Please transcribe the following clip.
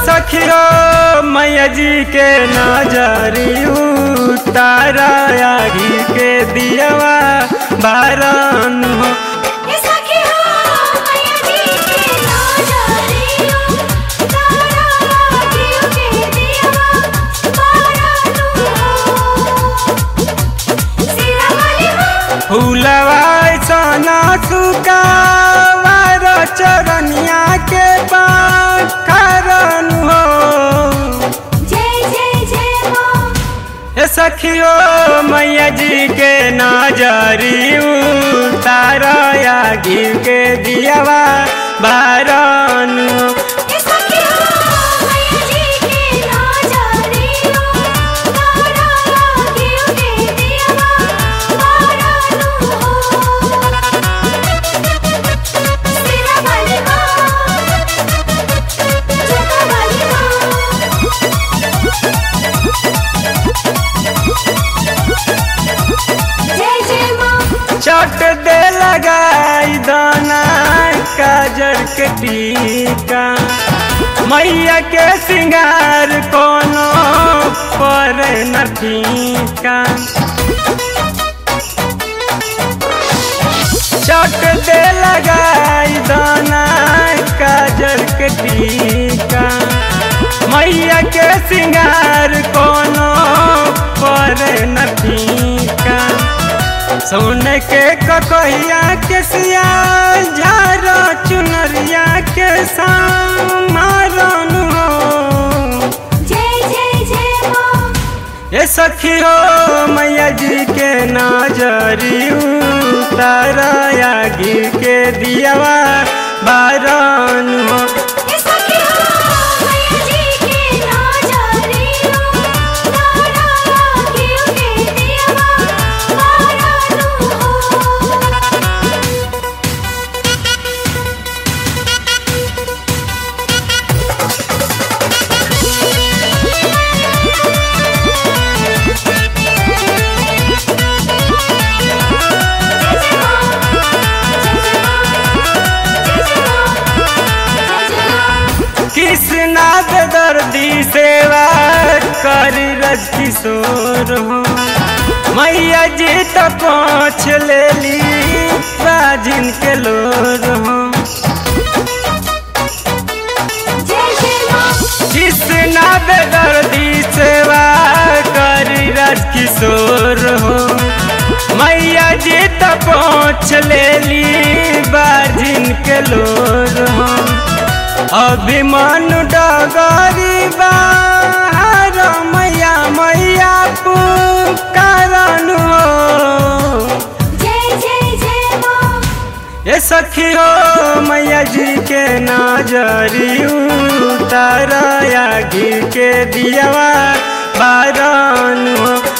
सखियो मैया जी के नजरी तारा आगी के दियवा बारन हो ए सखी हो मैया जी के नजरियो तारा आगियो के दियवा बारानु हो सिरा वाली हो फूलवा सना सुकावार चरनिया के पाखरन हो जय जय जय मां हे सखियो मैया जी के नजरी तारा आगी के दियवा बारन हो ए सखी हो मैया जी के नजरियो तारा आगियो के दियवा बारानु हो सिरा वाली हो जोता वाली हो जय जय मां चट दे लगाई दाना काजर के टीका मैया के सिंगार कोनो पर न फीका चट दे लगाई दाना काजर के टीका मैया के सिंगार कोनो पर न फीका सोन के ककहिया के सिया झारा चुनरिया के सामरन हो जय जय जय मां ये सखी हो मैया जी के नजरी तारा आगी के दियवा बारन हो ए सखी हो मैया जी के नजरियो तारा आगियो के दियवा बारानु हो जय जय मां जय जय मां जय जय मां जय जय मां कृष्णा के दर्दी सेवा कर रज किशोर हो मैया जी तो पहुँच ले ली राजिन के लोर हो जय जय मां कृष्णा के दर्दी सेवा कर रज किशोर हो मैया जी तो पहुँच ले ली बाजिन के लोर हो अभिमान डगरी बाहर मैया मैया पुकारन हो जय जय जय मां ये सखी हो मैया जी के नजरी तारा आगी के दियवा बारन हो